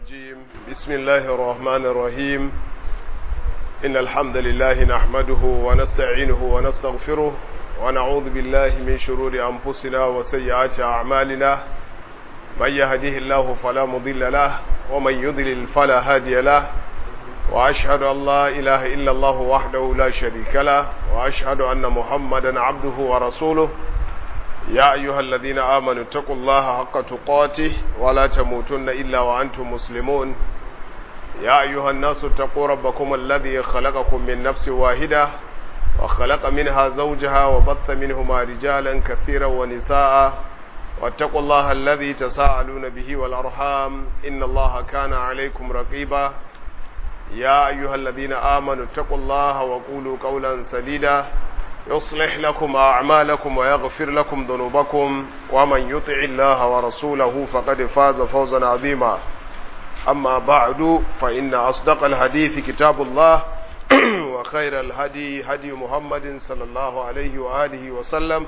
الرجيم بسم الله الرحمن الرحيم إن الحمد لله نحمده ونستعينه ونستغفره ونعوذ بالله من شرور أنفسنا وسيئات أعمالنا من يهده الله فلا مضل له ومن يضلل فلا هادي له وأشهد أن لا إله إلا الله وحده لا شريك له وأشهد أن محمدا عبده ورسوله يا أيها الذين آمنوا اتقوا الله حق تقاته ولا تموتن إلا وأنتم مسلمون يا أيها الناس اتقوا ربكم الذي خلقكم من نفس واحدة وخلق منها زوجها وبث منهما رجالا كثيرا ونساء واتقوا الله الذي تساءلون به والأرحام إن الله كان عليكم رقيبا يا أيها الذين آمنوا اتقوا الله وقولوا قولا سديدا يصلح لكم أعمالكم ويغفر لكم ذنوبكم ومن يطع الله ورسوله فقد فاز فوزا عظيما أما بعد فإن أصدق الحديث كتاب الله وخير الهدي هدي محمد صلى الله عليه وآله وسلم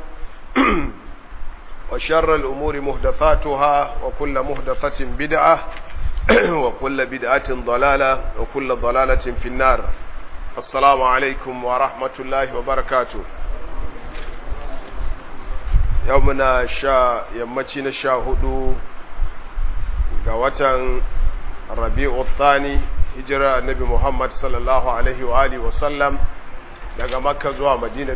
وشر الأمور مهدثاتها وكل مهدثة بدعة وكل بدعة ضلالة وكل ضلالة في النار assalamu alaikum wa rahmatullahi wa barakatu yau muna sha yammaci na sha hudu ga watan rabi'u thani hijira annabi muhammad sallallahu alaihi wa alihi wa sallam daga makka zuwa madina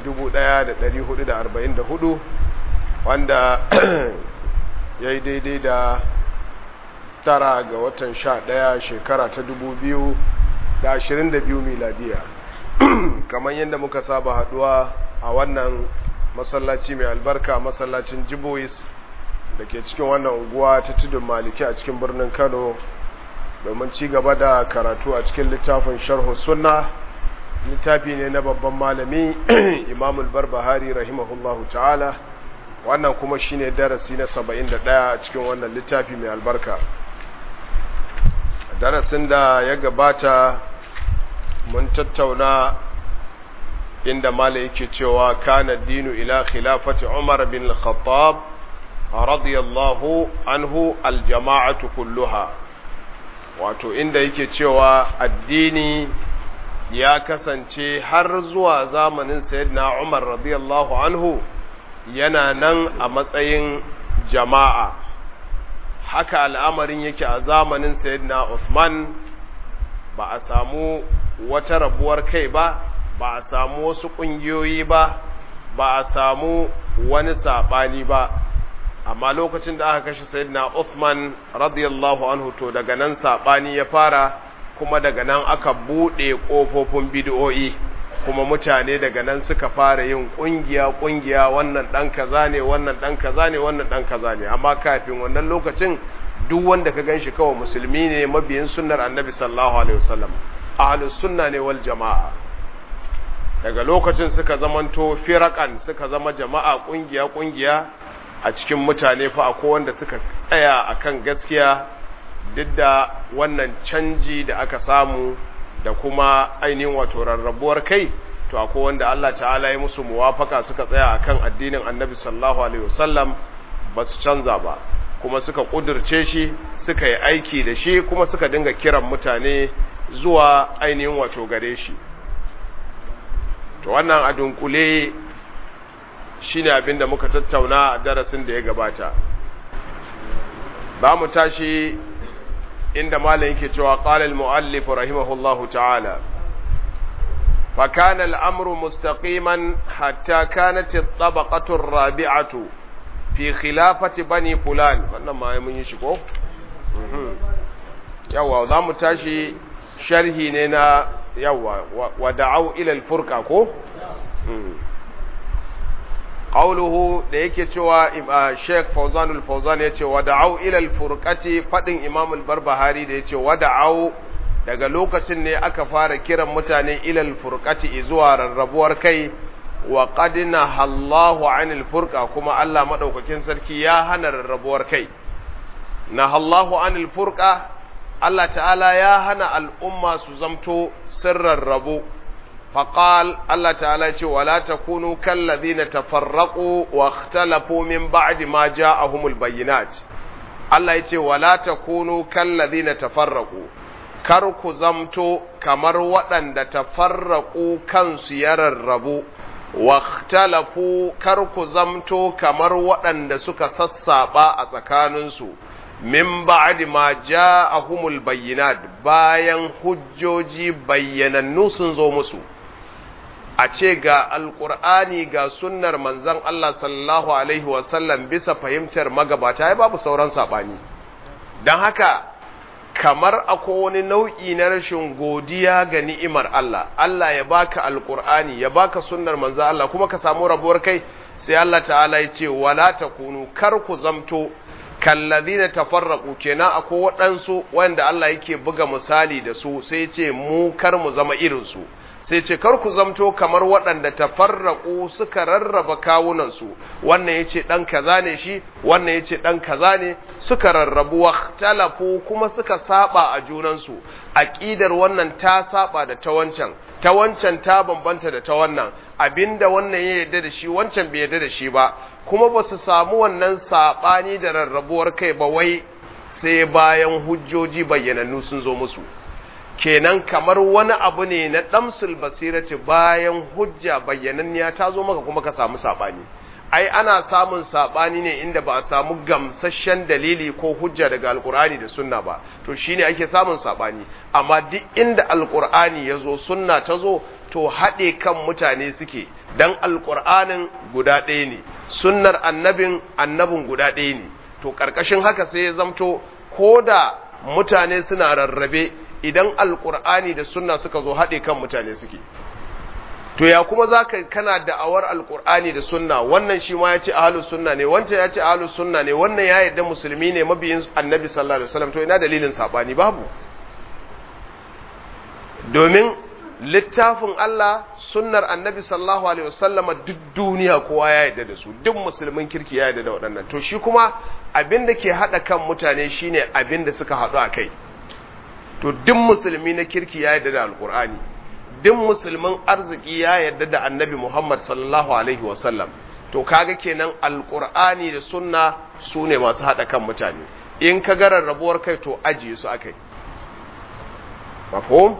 1444 wanda ya yi daidai da tara ga watan sha daya shekara ta dubu biyu da ashirin da biyu miladiya kamar yadda muka saba haduwa a wannan masallaci mai albarka masallacin jibois da ke cikin wannan unguwa ta tudun maliki a cikin birnin kano domin ci gaba da karatu a cikin littafin sharhu sunna littafi ne na babban malami imamul barbahari rahimahullahu ta'ala wannan kuma shine darasi na 71 a cikin wannan littafi mai albarka darasin da ya gabata mun tattauna inda mala yake cewa kana dinu ila khilafati umar bin al-khattab radiyallahu anhu aljama'atu kulluha wato inda yake cewa addini ya kasance har zuwa zamanin sayyidina umar radiyallahu anhu yana nan a matsayin jama'a haka al'amarin yake a zamanin sayyidina Uthman ba a samu wata rabuwar kai ba ba a samu wasu ƙungiyoyi ba ba a samu wani saɓani ba amma lokacin da aka kashe sayyidina Uthman radiyallahu anhu to daga nan saɓani ya fara kuma daga nan aka buɗe ƙofofin bid'o'i kuma mutane daga nan suka fara yin ƙungiya ƙungiya wannan ɗan kaza ne wannan ɗan kaza ne wannan ɗan kaza ne amma kafin wannan lokacin duk wanda ka ganshi kawai musulmi ne mabiyin sunnar annabi sallallahu alaihi wasallam ahlus sunna ne wal jama'a daga lokacin suka zamanto firakan suka zama jama'a ƙungiya ƙungiya a cikin mutane fa akwai wanda suka tsaya akan gaskiya duk da wannan canji da aka samu da kuma ainihin wato rarrabuwar kai to akwai wanda Allah ta'ala ya musu muwafaka suka tsaya akan addinin Annabi sallallahu alaihi wasallam ba su canza ba kuma suka kudirce shi suka yi aiki da shi kuma suka dinga kiran mutane zuwa ainihin wato gare shi to wannan a dunkule shine abin da muka tattauna a darasin da ya gabata ba mu tashi inda malam yake cewa qala al-muallif rahimahullahu ta'ala fa kana al-amru mustaqiman hatta kanat at-tabaqatu ar-rabi'atu fi khilafati bani fulan wannan ma mun yi shi ko yawa za mu tashi sharhi ne na yawa wa da'u ila al-furqa ko qawluhu da yake cewa Sheikh Fawzan al-Fawzan yace wada'u ila al-furqati fadin Imam al-Barbahari da yace wada'u daga lokacin ne aka fara kiran mutane ila al-furqati zuwa rarrabuwar kai wa qad nahallahu 'anil furqa kuma Allah madaukakin sarki ya hana rarrabuwar kai nahallahu 'anil furqa Allah ta'ala ya hana al'umma su zamto sirran rabu فقال الله تعالى ولا تكونوا كالذين تفرقوا واختلفوا من بعد ما جاءهم البينات Allah ya ce wala takunu kallazina tafarraqu kar ku zamto kamar waɗanda tafarraqu kansu ya rarrabu واختلفوا كركو زمتو كمر وأن سك سسابا أتكاننسو من بعد ما جاءهم البينات باين حجوجي بينا نوسن زومسو a ce ga alkur'ani ga sunnar manzon Allah sallallahu alaihi wasallam bisa fahimtar magabata ya babu sauran saɓani don haka kamar akwai wani nau'i na rashin godiya ga ni'imar Allah Allah ya baka alkur'ani ya baka sunnar manzo Allah kuma ka samu rabuwar kai sai Allah ta'ala ya ce wala takunu kar ku zamto kallazina tafarraqu kenan akwai waɗansu wanda Allah yake buga misali da su sai ce mu kar mu zama irin su sai ce kar ku zamto kamar waɗanda tafarraku suka rarraba kawunansu wannan ya ce ɗan kaza ne shi wannan ya ce ɗan kaza ne suka rarrabu talafu kuma suka saba a junansu aƙidar wannan ta saba da ta wancan ta wancan ta bambanta da ta wannan abinda wannan ya yarda da shi wancan bai yarda da shi ba kuma ba su samu wannan saɓani da rarrabuwar kai ba wai sai bayan hujjoji bayyanannu sun zo musu kenan kamar wani abu ne na damsul basirati bayan hujja bayyananniya ta zo maka kuma ka samu sabani ai ana samun sabani ne inda ba a samu gamsasshen dalili ko hujja daga alkur'ani da sunna ba to shine ake samun sabani amma duk inda alkur'ani ya zo sunna ta zo to haɗe kan mutane suke dan alkur'anin guda ɗaya ne sunnar annabin annabin guda ɗaya ne to ƙarƙashin haka sai ya zamto ko da mutane suna rarrabe idan alkur'ani da sunna suka zo haɗe kan mutane suke to ya kuma za ka kana da'awar alkur'ani da sunna wannan shi ma ya ce ahalus sunna ne wancan ya ce ahalus sunna ne wannan ya yarda musulmi ne mabiyin annabi sallallahu alaihi wasallam to ina dalilin sabani babu domin littafin Allah sunnar annabi sallallahu alaihi wasallam duk duniya kowa ya yarda da su duk musulmin kirki ya yarda da waɗannan to shi kuma abin da ke haɗa kan mutane shine abin da suka haɗu a kai to duk musulmi na kirki ya yarda da alkur'ani duk musulmin arziki ya yarda da annabi muhammad sallallahu alaihi wasallam to kaga kenan alkur'ani da sunna su ne masu haɗa kan mutane in ka ga rarrabuwar kai to ajiye su akai mafhum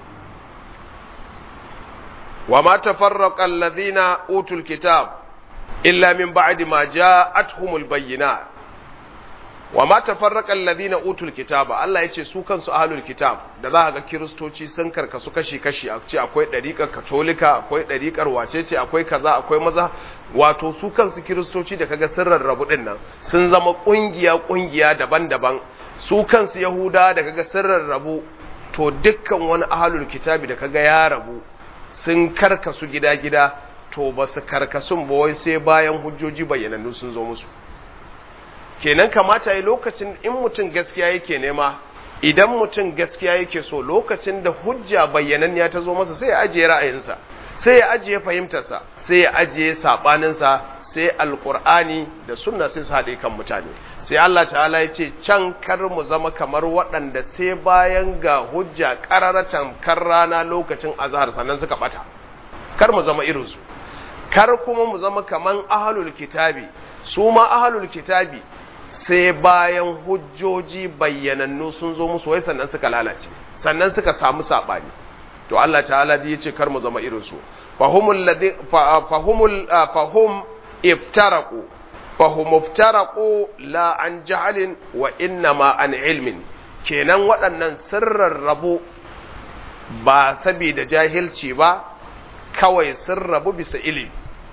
wa ma tafarraqa alladhina utul kitab illa min ba'di ma ja'atuhumul bayyinat wa ma tafarraqa alladhina utul kitaba Allah yace su kansu ahlul kitab da za ga kiristoci sun karkasu kashi kashi a ce akwai dariƙar katolika akwai dariƙar wacece akwai kaza akwai maza wato su kansu kiristoci da kaga sun rarrabu din nan sun zama kungiya kungiya daban-daban su kansu yahuda da kaga sun rarrabu to dukkan wani ahlul kitabi da kaga ya rabu sun karkasu gida-gida to ba su karkasun ba wai sai bayan hujjoji bayyanannu sun zo musu kenan kamata yi lokacin in mutum gaskiya yake nema idan mutum gaskiya yake so lokacin da hujja bayyananniya ta zo masa sai ya ajiye ra'ayinsa sai ya ajiye fahimtarsa sai ya ajiye saɓaninsa sai alkur'ani da sunna sai su haɗe kan mutane sai Allah ta'ala ya ce can kar mu zama kamar waɗanda sai bayan ga hujja ƙararratan kan rana lokacin azhar sannan suka ɓata kar mu zama irinsu kar kuma mu zama kaman ahalul kitabi su ma ahalul kitabi sai bayan hujjoji bayyanannu sun zo musu wai sannan suka lalace sannan suka samu saɓani to Allah ta'ala ya ce kar mu zama irinsu fahumul ladhi fahumul fahum iftaraku fahum iftaraku la an jahalin wa innama an ilmin kenan waɗannan sirran rabu ba saboda jahilci ba kawai sun rabu bisa ilimi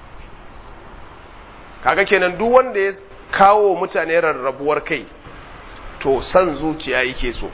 kaga kenan duk wanda ya kawo mutane rarrabuwar kai to san zuciya yake so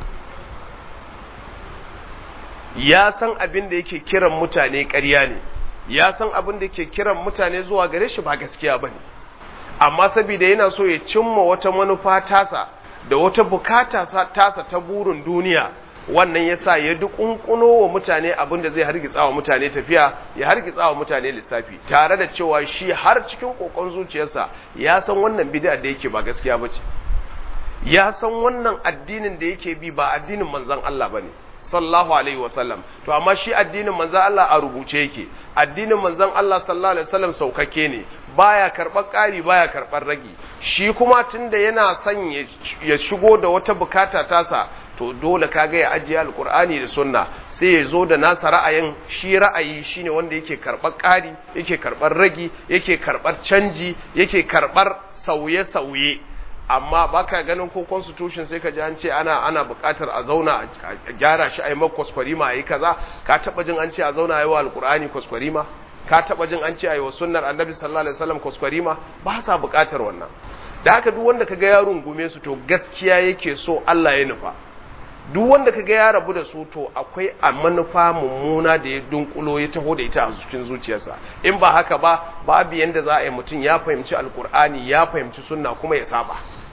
ya san abin da yake kiran mutane ƙarya ne ya san abin da yake kiran mutane zuwa gare shi ba gaskiya ba ne amma saboda yana so ya cimma wata manufa tasa da wata bukata tasa ta burin duniya wannan ya sa ya dukunkuno wa mutane abin da zai hargitsa wa mutane tafiya ya hargitsa wa mutane lissafi tare da cewa shi har cikin kokon zuciyarsa ya san wannan bid'a da yake ba gaskiya ba ce ya san wannan addinin da yake bi ba addinin manzon Allah bane sallallahu alaihi wasallam to amma shi addinin manzon Allah a rubuce yake addinin manzon Allah sallallahu alaihi wasallam saukake ne baya karɓar ƙari baya karɓar ragi shi kuma tunda yana son ya shigo da wata bukata tasa to dole kaga ya ajiye alkur'ani da sunna sai ya zo da nasa ra'ayin shi ra'ayi shine wanda yake karɓar ƙari yake karɓar ragi yake karɓar canji yake karɓar sauye-sauye amma baka ganin ko constitution sai ka ji an ce ana ana buƙatar a zauna a gyara shi a yi maka kwaskwarima a yi kaza ka taɓa jin an ce a zauna a yi wa alkur'ani kwaskwarima ka taɓa jin an ce a yi wa sunnar annabi sallallahu alaihi wasallam kwaskwarima ba sa buƙatar wannan da haka duk wanda kaga ya rungume su to gaskiya yake so Allah ya nufa duk wanda kaga ya rabu da su to akwai a manufa mummuna da ya dunkulo ya taho da ita a cikin zuciyarsa in ba haka ba babu yanda za a yi mutum ya fahimci alkur'ani ya fahimci sunna kuma ya saba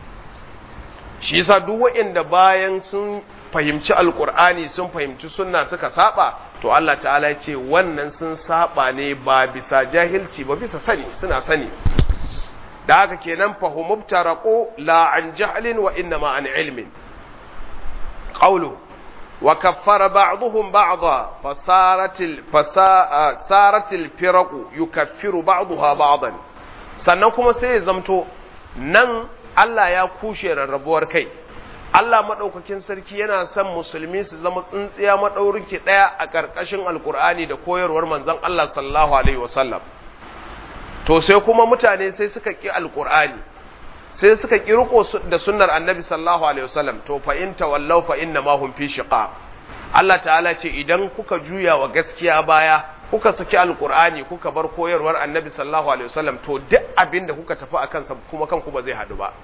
shi yasa duk waɗanda bayan sun fahimci alkur'ani sun fahimci sunna suka saba to Allah ta'ala ya ce wannan sun saba ne ba bisa jahilci ba bisa sani suna sani da haka kenan fahimubtaraqu la an jahlin wa inna ma an ilmin قوله وكفر بعضهم بعضا فصارت ال... فسا... صارت الفرق يكفر بعضها بعضا sannan kuma sai ya zamto nan Allah ya kushe rarrabuwar kai Allah maɗaukakin sarki yana son musulmi su zama tsintsiya maɗaurinki ɗaya a ƙarƙashin alkur'ani da koyarwar manzon Allah sallallahu alaihi wasallam to sai kuma mutane sai suka ƙi alkur'ani sai suka kirko da sunnar annabi sallallahu alaihi wasallam to fa in tawallaw fa inna ma hum fi shiqaq Allah ta'ala ce idan kuka juya wa gaskiya baya kuka saki alqur'ani kuka bar koyarwar annabi sallallahu alaihi wasallam to duk abin da kuka tafi akan sa kuma kanku ba zai hadu ba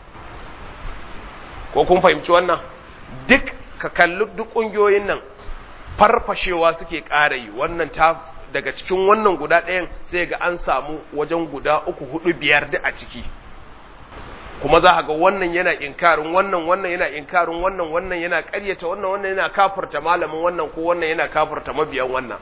ko kun fahimci wannan duk ka kalli duk kungiyoyin nan farfashewa suke ƙara yi wannan ta daga cikin wannan guda ɗayan sai ga an samu wajen guda uku hudu biyar duk a ciki kuma za ga wannan yana inkarin wannan wannan yana inkarin wannan wannan yana ƙaryata wannan wannan yana kafirta malamin wannan ko wannan yana kafirta mabiyan wannan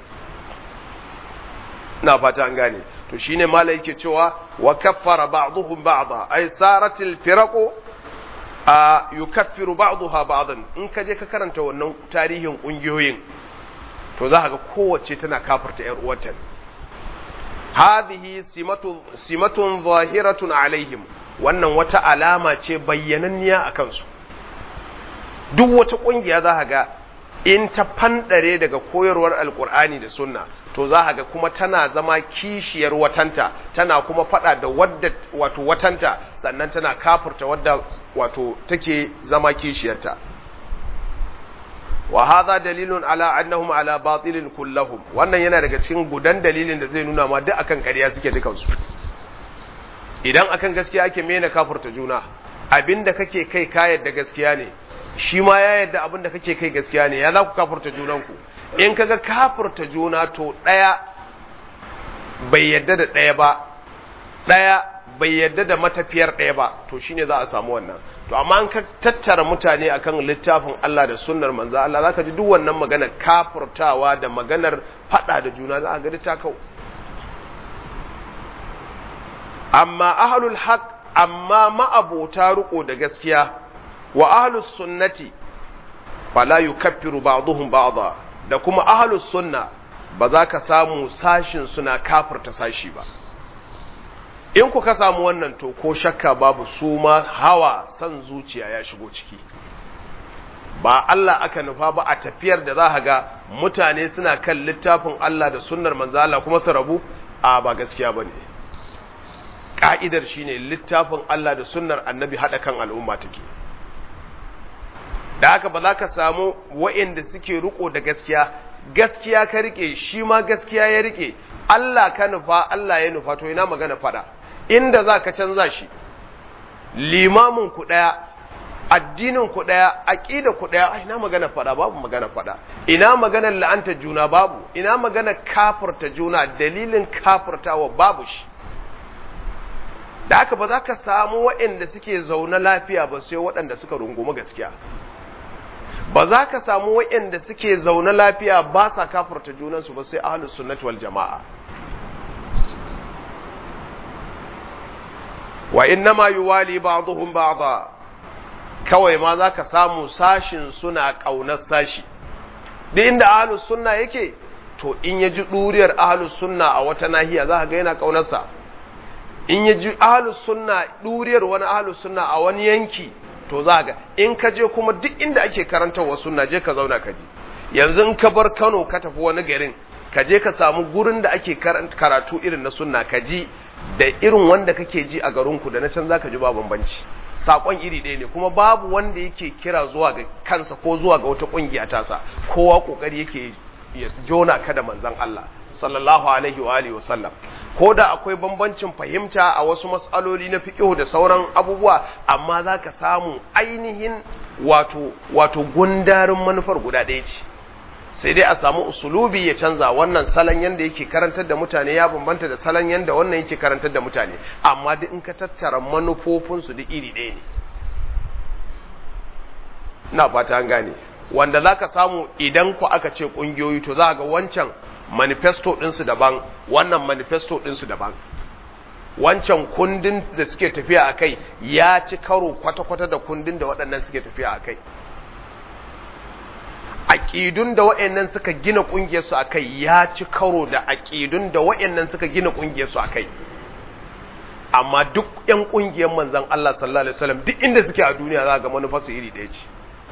ina fata an gane to shine malai yake cewa wa kaffara ba'dhum ba'dha ay saratil firaqu a yukaffiru ba'daha ba'dan in ka je ka karanta wannan tarihin kungiyoyin to za ga kowace tana kafirta yar uwarta hadhihi simatu simatun zahiratun alaihim wannan wata alama ce bayyananniya a kansu duk wata ƙungiya za ga in ta fandare daga koyarwar alkur'ani da sunna to za ga kuma tana zama kishiyar watanta tana kuma fada da wadda wato watanta sannan tana kafurta wadda wato take zama kishiyarta wa hadha dalilun ala annahum ala batilin kullahum wannan yana daga cikin gudan dalilin da zai nuna ma duk akan ƙarya suke dukansu idan akan gaskiya ake mena kafurta juna abinda kake kai ka yadda gaskiya ne shi ma ya yadda abinda kake kai gaskiya ne ya za ku kafurta junanku in kaga kafurta juna to ɗaya bai yadda da ɗaya ba ɗaya bai yadda da matafiyar ɗaya ba to shine za a samu wannan to amma an ka tattara mutane akan littafin Allah da sunnar manzo Allah zaka ji duk wannan magana kafurtawa da maganar fada da juna za a ga ta kau amma ahlul haq amma ma'abota riko da gaskiya wa ahlus sunnati fala yukaffiru ba'dhum ba'dha da kuma ahlus sunna ba za ka samu sashin suna kafirta sashi ba in ku ka samu wannan to ko shakka babu su ma hawa san zuciya ya shigo ciki ba Allah aka nufa ba a tafiyar da za ga mutane suna kan littafin Allah da sunnar manzo Allah kuma su rabu a ba gaskiya bane ka'idar shine littafin Allah da sunnar annabi haɗa kan al'umma take da haka ba za ka samu wa'inda suke riko da gaskiya gaskiya ka rike shi ma gaskiya ya rike Allah ka nufa Allah ya nufa to ina magana fada inda za ka canza shi limamin ku ɗaya addinin ku ɗaya aƙida ku ɗaya ina magana fada babu magana fada ina maganar la'anta juna babu ina magana kafirta juna dalilin kafirtawa babu shi da haka ba za ka samu waɗanda suke zaune lafiya ba sai waɗanda suka rungumi gaskiya ba za ka samu waɗanda suke zaune lafiya ba sa kafarta junansu ba sai ahlus sunnati wal jama'a wa innama yuwali ba'dhum ba'dha kawai ma za ka samu sashin suna ƙaunar sashi duk inda ahlus sunna yake to in ya ji ɗuriyar ahlus sunna a wata nahiya za ka ga yana ƙaunarsa in ya ji ahlus sunna ɗuriyar wani ahlus sunna a wani yanki to za ga in ka je kuma duk inda ake karantarwa sunna je ka zauna ka ji yanzu in ka bar Kano ka tafi wani garin ka je ka samu gurin da ake karatu irin na sunna ka ji da irin wanda kake ji a garinku da na can zaka ji ba bambanci sakon iri ɗaya ne kuma babu wanda yake kira zuwa ga kansa ko zuwa ga wata kungiya tasa kowa kokari yake ya jona ka da manzon Allah sallallahu alaihi wa alihi wasallam ko da akwai bambancin fahimta a wasu mas'aloli na fiqh da sauran abubuwa amma zaka samu ainihin wato wato gundarin manufar guda ɗaya ce sai dai a samu usulubi ya canza wannan salon yanda yake karantar da mutane ya bambanta da salon yanda wannan yake karantar da mutane amma duk in ka tattara manufofinsu duk iri ɗaya ne na fata an gane wanda za ka samu idan ku aka ce ƙungiyoyi to za ga wancan manifesto ɗinsu daban wannan manifesto ɗinsu daban wancan kundin da suke tafiya a kai ya ci karo kwata-kwata da kundin da waɗannan suke tafiya a kai aƙidun da wa'annan suka gina ƙungiyarsu a kai ya ci karo da aƙidun da wa'annan suka gina ƙungiyarsu a kai amma duk 'yan ƙungiyar manzan Allah sallallahu Alaihi wasallam duk inda suke a duniya za ga manufarsu iri ɗaya ce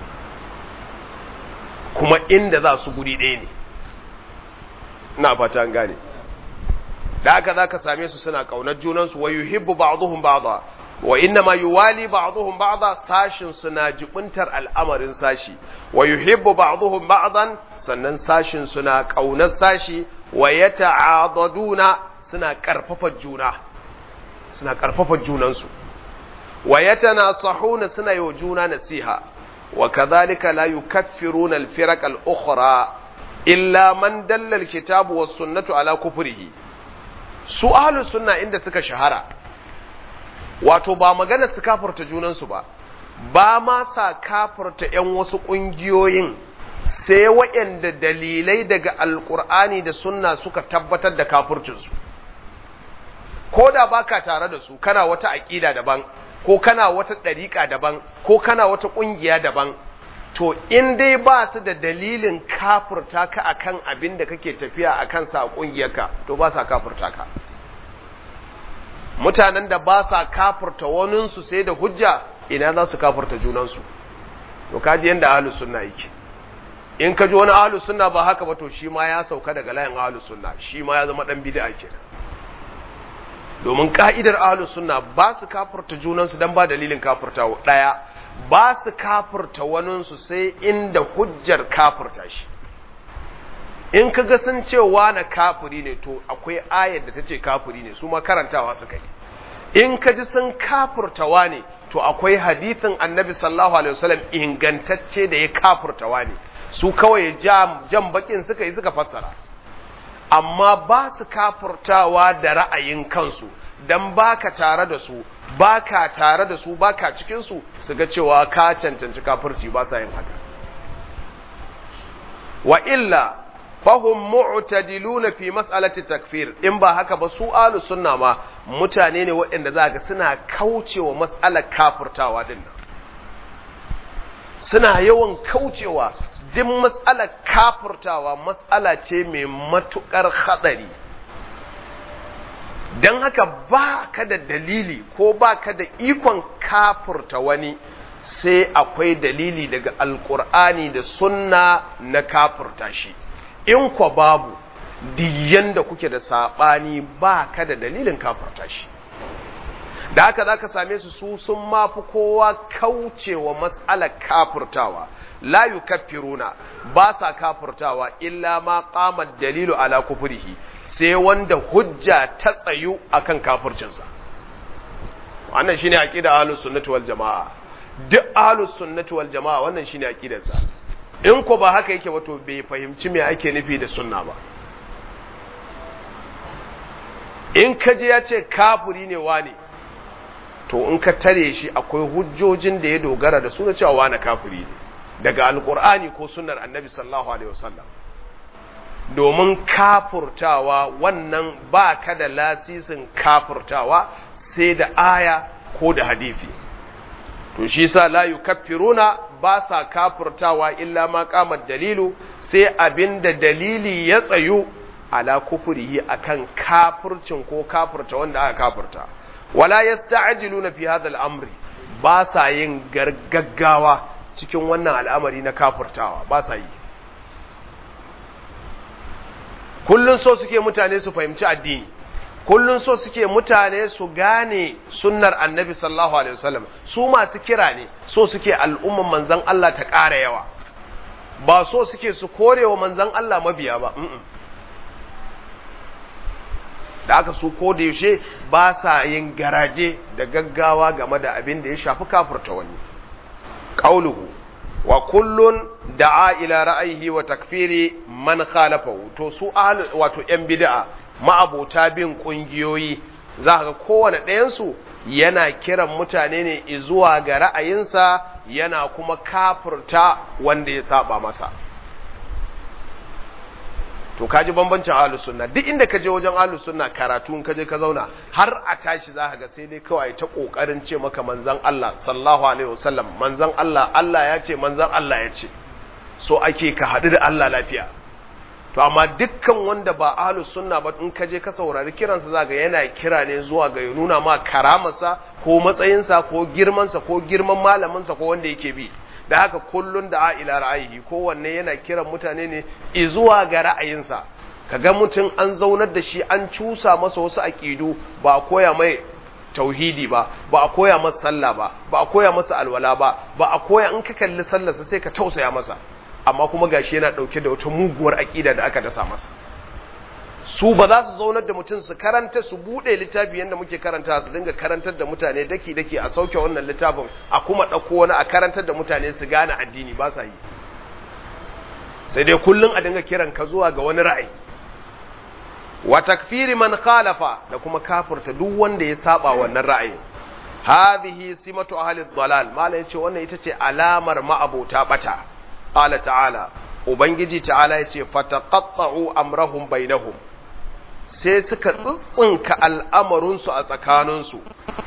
kuma inda za su guri ɗaya ne ina fata an gane da haka za ka same su suna ƙaunar junansu wa yuhibbu ba'dhum ba'dha wa inna ma yuwali ba'dhum ba'dha sashin suna jibuntar al'amarin sashi wa yuhibbu ba'dhum ba'dan sannan sashin suna kaunar sashi wa yata'adaduna suna karfafa juna suna karfafa junansu wa yatanasahuna suna yi juna nasiha wa kadhalika la yukaffiruna al-firaq al-ukhra illa man dalla al-kitabu was-sunnatu ala kufrihi su ahlus sunna inda suka shahara wato ba magana su kafarta junansu ba ba ma sa kafarta ‘yan wasu ƙungiyoyin sai waɗanda dalilai daga alƙur'ani da sunna suka tabbatar da kafurcinsu ko da ba ka tare da su kana wata aƙida daban ko kana wata ɗariƙa daban ko kana wata ƙungiya daban to in dai ba su da dalilin kafurta ka akan abin da kake tafiya a kansa a ƙungiyarka to ba sa kafurta ka mutanen da ba sa kafurta waninsu sai da hujja ina za su kafurta junansu to kaji yadda ahlus sunna yake in ka ji wani ahlus sunna ba haka ba to shi ma ya sauka daga layin ahlus sunna shi ma ya zama dan bid'a kenan domin ka'idar ahlus sunna ba su kafurta junansu dan ba dalilin kafurta daya ba su kafurta waninsu sai inda hujjar kafurta shi in ka ga sun ce na kafiri ne to akwai ayar da ta ce kafiri ne su ma karantawa suka yi in ka ji sun kafurtawa ne to akwai hadithin annabi sallallahu alaihi wasallam ingantacce da ya kafurtawa ne su kawai jan bakin suka yi suka fassara amma ba su kafurtawa da ra'ayin kansu dan baka tare da su baka tare da su baka cikin su su ga cewa ka cancanci kafirci ba sa yin haka wa illa fahum mu'tadiluna fi mas'alati takfir in ba haka ba su ahlus sunna ma mutane ne waɗanda za ga suna kaucewa mas'alar kafirtawa din nan suna yawan kaucewa duk mas'alar kafirtawa mas'ala ce mai matukar hadari dan haka ba ka da dalili ko ba ka da ikon kafirta wani sai akwai dalili daga alkur'ani da sunna na kafirta shi in kwa babu diyan da kuke da saɓani ba ka da dalilin kafirta shi da haka za ka same su su sun mafi kowa kaucewa matsalar kafirtawa la yukaffiruna ba sa kafirtawa illa ma qama dalilu ala kufrihi sai wanda hujja ta tsayu akan kafircinsa wannan shine aqida ahlus sunnati wal jamaa duk ahlus sunnati wal jamaa wannan shine aqidarsa in ko ba haka yake ba to bai fahimci me ake nufi da sunna ba in ka je ya ce kafiri ne wane to in ka tare shi akwai hujjojin da ya dogara da suna cewa wane kafiri ne daga alkur'ani ko sunnar annabi sallallahu alaihi wasallam domin kafurtawa wannan ba ka da lasisin kafurtawa sai da aya ko da hadisi to shi sa la yukaffiruna ba sa kafurtawa illa ma qamar dalilu sai abinda dalili ya tsayu ala kufurihi akan kafircin ko kafirta wanda aka kafirta wala yasta'jiluna fi hadha al-amri ba sa yin gargaggawa cikin wannan al'amari na kafirtawa ba sa yi kullun so suke mutane su fahimci addini kullun so suke mutane su gane sunnar annabi sallallahu alaihi wasallam su masu kira ne so suke al'umman manzon Allah ta ƙara yawa ba so suke su korewa manzon Allah mabiya ba da aka su ko da yaushe ba sa yin garaje da gaggawa game da abin da ya shafi kafirta wani qauluhu wa kullun da'a ila ra'ayihi wa takfiri man khalafahu to su ahlu wato yan bid'a ma'abota bin kungiyoyi za ga kowane ɗayan su yana kiran mutane ne zuwa ga ra'ayinsa yana kuma kafirta wanda ya saba masa to kaji bambancin ahlus sunna duk inda ka je wajen ahlus sunna karatu in ka je ka zauna har a tashi za ka ga sai dai kawai ta kokarin ce maka manzon Allah sallallahu alaihi wasallam manzon Allah Allah ya ce manzon Allah ya ce so ake ka haɗu da Allah lafiya to amma dukkan wanda ba ahlus sunna ba in ka je ka saurari kiransa za ga yana kira ne zuwa ga ya nuna ma karamarsa ko matsayinsa ko girmansa ko girman malaminsa ko wanda yake bi da haka kullun da ila ra'ayi kowanne yana kiran mutane ne izuwa ga ra'ayinsa kaga mutum an zaunar da shi an cusa masa wasu aqidu ba a koya mai tauhidi ba ba a koya masa sallah ba ba a koya masa alwala ba ba a koya in ka kalli sallarsa sai ka tausaya masa amma kuma gashi yana dauke da wata muguwar aqida da aka dasa masa su ba za su zaunar da mutum su karanta su bude littafi yadda muke karanta su dinga karantar da mutane daki daki a sauke wannan littafin a kuma ɗauko wani a karantar da mutane su gane addini ba sa yi sai dai kullum a dinga kiran ka zuwa ga wani ra'ayi wa takfiri man khalafa da kuma kafirta duk wanda ya saba wannan ra'ayin hadhihi simatu ahli dhalal malai yace wannan ita ce alamar ma'abota bata qala ta'ala ubangiji ta'ala yace fataqatta'u amrahum bainahum sai suka tsitsinka al'amarinsu a tsakaninsu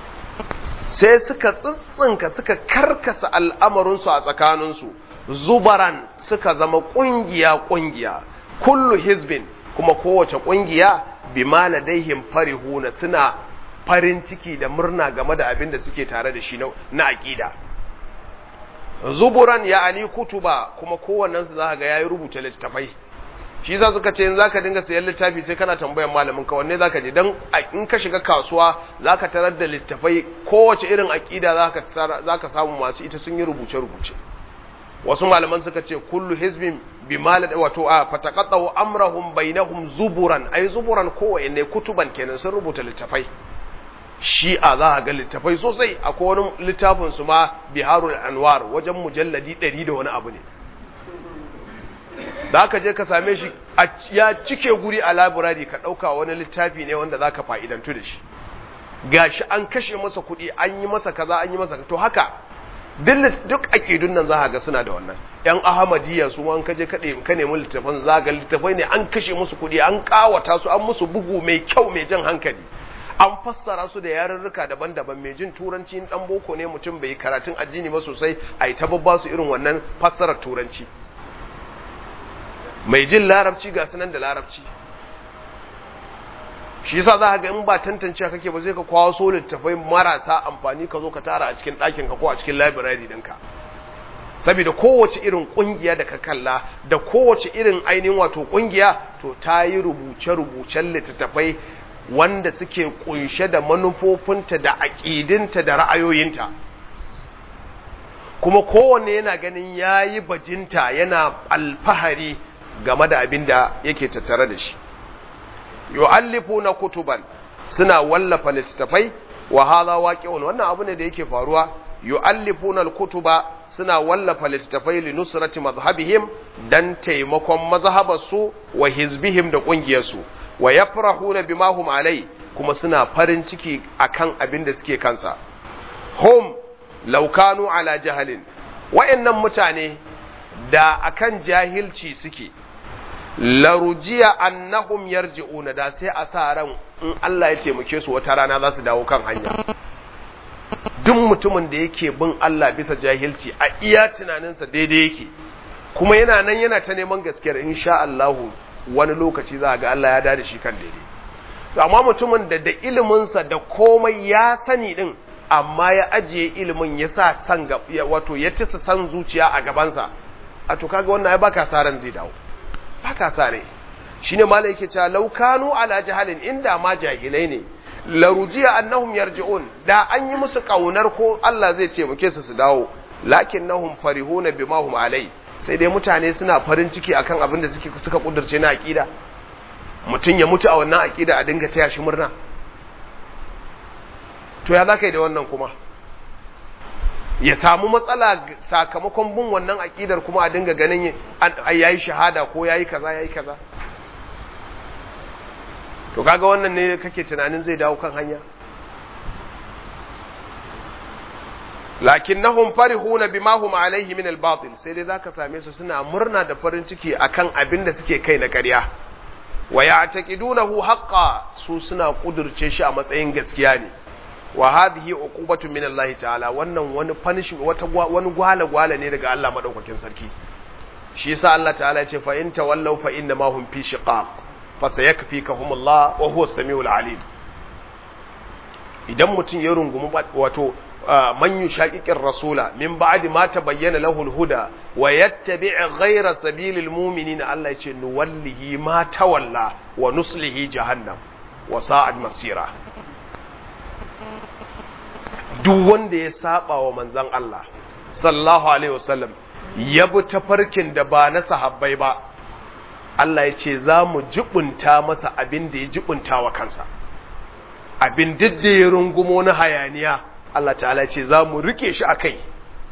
sai suka tsitsinka suka karkasa al'amarinsu a tsakaninsu zubaran suka zama ƙungiya-ƙungiya kullu hizbin kuma kowace ƙungiya bi ladaihim farihuna suna farin ciki da murna game da abin da suke tare da shi na aƙida zuburan ya ali kutuba kuma kowannensu za ga yayi rubuta littattafai shi za suka ce in za ka dinga sayan littafi sai kana tambayan malamin ka wanne za ka je don in ka shiga kasuwa za ka tarar da littafai kowace irin aƙida za ka samu masu ita sun yi rubuce-rubuce wasu malaman suka ce kullu hizbin bi malad wato a fataqatu amrahum bainahum zuburan ai zuburan kowanne kutuban kenan sun rubuta littafai shi'a za a ga littafai sosai akwai wani littafin su ma biharul anwar wajen mujalladi 100 da wani abu ne da aka je ka same shi ya cike guri a laburari ka ɗauka wani littafi ne wanda za ka fa'idantu da shi gashi an kashe masa kuɗi an yi masa kaza an yi masa to haka duk aƙidun nan za a ga suna da wannan ‘yan ahamadiyya su an kaje kaɗe ka nemi littafan za ga littafai ne an kashe musu kuɗi an ƙawata su an musu bugu mai kyau mai jan hankali an fassara su da yarurruka daban-daban mai jin turanci ɗan boko ne mutum bai karatun addini ba sosai a yi ta babba su irin wannan fassarar turanci mai jin larabci ga sunan da larabci shi yasa za ga in ba tantance kake ba zai ka kwaso so littafai marasa amfani ka zo ka tara a cikin ɗakin ka ko a cikin library ɗinka saboda kowace irin ƙungiya da ka kalla da kowace irin ainihin wato ƙungiya to ta yi rubuce-rubucen littattafai wanda suke kunshe da manufofinta da aƙidinta da ra'ayoyinta kuma kowanne yana ganin ya yi bajinta yana alfahari game da abin da yake tattare da shi yu'allifu na kutuban suna wallafa littattafai wa hadha waqi'un wannan abu ne da yake faruwa yu'allifuna al-kutuba suna wallafa littattafai li nusrati mazhabihim dan taimakon mazhabarsu wa hizbihim da kungiyarsu wa yafrahuna bima hum alai kuma suna farin ciki akan abin da suke kansa hum law kanu ala jahalin wayannan mutane da akan jahilci suke larujiya annahum yarji'una da sai a sa ran in Allah ya taimake su wata rana za su dawo kan hanya duk mutumin da yake bin Allah bisa jahilci a iya tunaninsa daidai yake kuma yana nan yana ta neman gaskiyar insha Allah wani lokaci za ga Allah ya dada shi kan daidai to amma mutumin da da iliminsa da komai ya sani din amma ya ajiye ilimin ya sa san wato ya ci san zuciya a gabansa a to kaga wannan ai baka sa ran zai dawo baka sa rai shine malai yake cewa law kanu ala jahalin inda ma jahilai ne larujiya annahum yarji'un da an yi musu kaunar ko Allah zai taimake su su dawo lakinnahum farihuna bima hum alai sai dai mutane suna farin ciki akan abin da suke suka kudurce na aqida mutun ya mutu a wannan aqida a dinga taya shi murna to ya zaka yi da wannan kuma ya samu matsala sakamakon bin wannan aqidar kuma a dinga ganin yayi shahada ko yayi kaza yayi kaza to kaga wannan ne kake tunanin zai dawo kan hanya lakinnahum farihuna bima hum alaihi min al-batil sai dai zaka same su suna murna da farin ciki akan abin da suke kai na ƙarya wa ya'taqidunahu haqqan su suna kudurce shi a matsayin gaskiya ne wa hadhihi uqubatu min Allah ta'ala wannan wani punishment wata wani gwala gwala ne daga Allah madaukakin sarki shi yasa Allah ta'ala ya ce fa in tawallaw fa inna ma hum fi shiqaq fa sayakfikahumullah wa huwa as-sami'ul alim idan mutum ya rungumi wato man yushaqiqir rasula min ba'di ma tabayyana lahu al-huda wa yattabi' ghayra sabilil mu'minina Allah yace nuwallihi ma tawalla wa nuslihi jahannam wa sa'ad masira duk wanda ya saba wa manzon Allah sallallahu alaihi wasallam ya bi tafarkin da ba na sahabbai ba Allah ya ce za mu jibunta masa abin da ya jibunta wa kansa abin duk da ya rungumo na hayaniya Allah ta'ala ce za mu rike shi a kai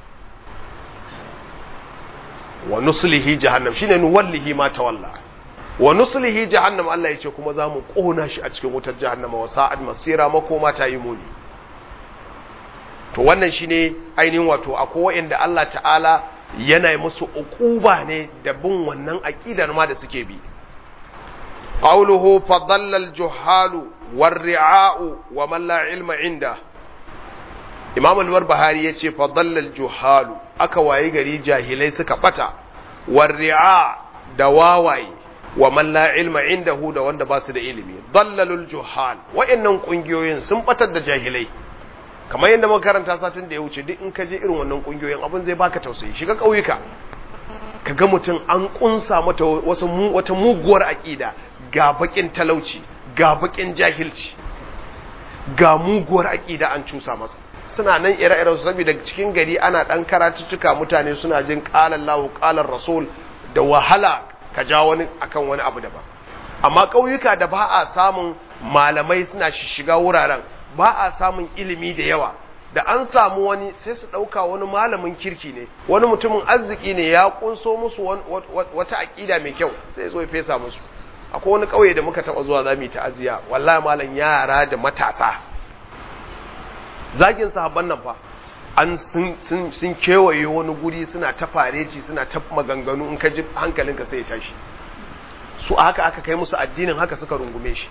wa nuslihi jahannam shine nuwallihi ma tawalla wa nuslihi jahannam Allah ya ce kuma za mu kona shi a cikin wutar jahannama wa sa'ad masira makoma ta yi muni to wannan shine ainihin wato akwai wa'anda Allah ta'ala yana yi musu uquba ne da bin wannan aqidar ma da suke bi qawluhu fadalla al-juhalu war-ri'a'u wa man la ilma inda Imam al-Barbahari yace fadalla al-juhalu aka wayi gari jahilai suka bata war-ri'a da wawaye wa man la ilma indahu da wanda ba su da ilimi dallalul juhal wa'annan kungiyoyin sun batar da jahilai kamar yadda muka karanta satin da ya wuce duk in ka je irin wannan kungiyoyin abin zai baka tausayi shiga ƙauyuka ka ga mutum an kunsa mata wasu wata muguwar aƙida ga bakin talauci ga bakin jahilci ga muguwar aƙida an cusa masa suna nan ire-iren su saboda cikin gari ana dan karatuttuka mutane suna jin qalan lahu qalan rasul da wahala ka ja wani akan wani abu daban amma ƙauyuka da ba a samun malamai suna shiga wuraren ba a samun ilimi da yawa da an samu wani sai su ɗauka wani malamin kirki ne wani mutumin arziki ne ya kunso musu wata aƙida mai kyau sai zo ya fesa musu akwai wani ƙauye da muka taɓa zuwa za mu yi ta'aziyya wallahi malam yara da matasa zagin sahabban nan fa an sun kewaye wani guri suna ta fareci suna ta maganganu in ka ji hankalinka sai ya tashi su haka aka kai musu addinin haka suka rungume shi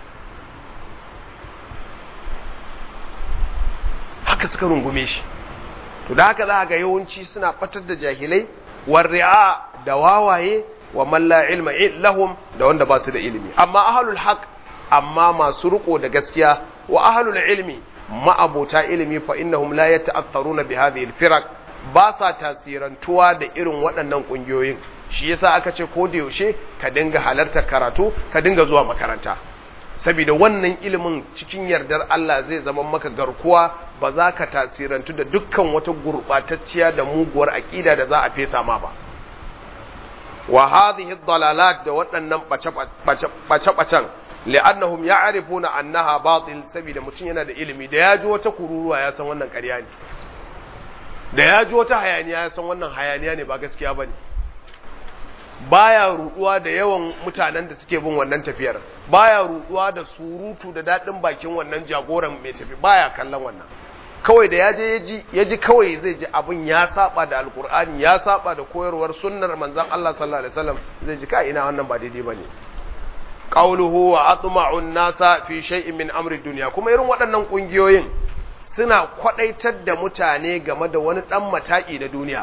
haka suka rungume shi to da haka za ga yawanci suna batar da jahilai warri'a da wawaye wa man la ilma lahum da wanda ba su da ilimi amma ahlul haq amma masu riko da gaskiya wa ahlul ilmi ma'abota ilimi fa innahum la yata'atharuna bi hadhihi al-firaq ba sa tasirantuwa da irin waɗannan ƙungiyoyin shi yasa aka ce ko da yaushe ka dinga halartar karatu ka dinga zuwa makaranta saboda wannan ilimin cikin yardar Allah zai zama maka garkuwa ba za ka tasirantu da dukkan wata gurɓatacciya da muguwar aƙida da za a fesa ma ba wa hadhihi dalalat da waɗannan bace-bacen li'annahum ya'rifuna annaha batil saboda mutum yana da ilimi da ya ji wata kururuwa ya san wannan ƙarya ne da ya ji wata hayaniya ya san wannan hayaniya ne ba gaskiya bane baya ruduwa da yawan mutanen da suke bin wannan tafiyar baya ruduwa da surutu da dadin bakin wannan jagoran mai tafi baya kallon wannan kawai da yaje yaji yaji kawai zai ji abin ya saba da alkur'ani ya saba da koyarwar sunnar manzon Allah sallallahu alaihi wasallam zai ji ka ina wannan ba daidai bane qawluhu wa atma'u an-nasa fi shay'in min amri dunya kuma irin waɗannan kungiyoyin suna kwadaitar da mutane game da wani dan mataki na duniya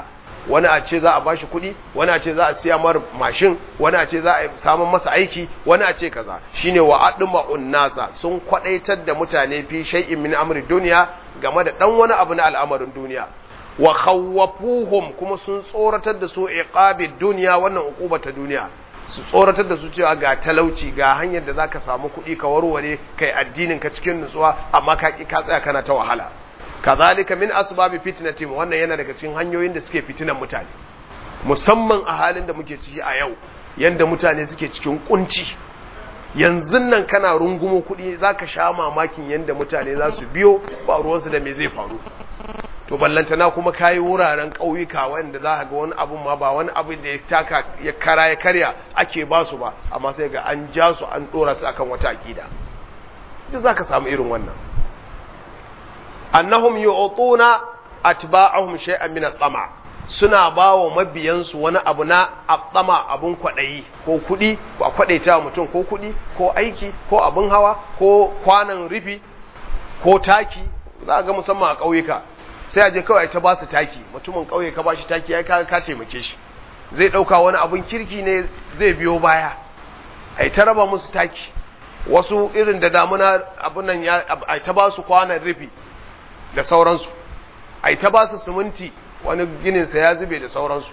wani a ce za a bashi kuɗi wani a ce za a siya mar mashin wani a ce za a samun masa aiki wani a ce kaza shine wa adma unnasa sun kwadaitar da mutane fi shay'in min amri duniya game da dan wani abu na al'amarin duniya wa khawwafuhum kuma sun tsoratar da su iqabi duniya wannan uquba ta duniya su tsoratar da su cewa ga talauci ga hanyar da zaka samu kuɗi ka warware kai addinin ka cikin nutsuwa amma ka ki ka tsaya kana ta wahala kazalika min asbabi fitnatim wannan yana daga cikin hanyoyin da suke fitinan mutane musamman a halin da muke ciki a yau yanda mutane suke cikin kunci yanzu nan kana rungumo kuɗi zaka sha mamakin yanda mutane za su biyo ba ruwansu da me zai faru to ballantana kuma kayi wuraren ƙauyuka wanda za ka ga wani abun ma ba wani abu da ya taka ya kara ya karya ake ba su ba amma sai ga an ja su an ɗora su akan wata aƙida duk za ka samu irin wannan annahum yu'tuna atba'ahum shay'an min at-tama suna bawa mabiyansu wani abu na at-tama abun kwadayi ko kudi ko kwadaita mutum ko kudi ko aiki ko abun hawa ko kwanan rufi ko taki za ga musamman a ƙauyuka sai a je kawai ta ba su taki mutumin ƙauye ka ba shi taki ya ka ka taimake shi zai ɗauka wani abun kirki ne zai biyo baya ai ta raba musu taki wasu irin da damuna abun nan ya ai ta ba su kwanan rufi da sauransu ai ta ba su siminti wani gininsa ya zube da sauransu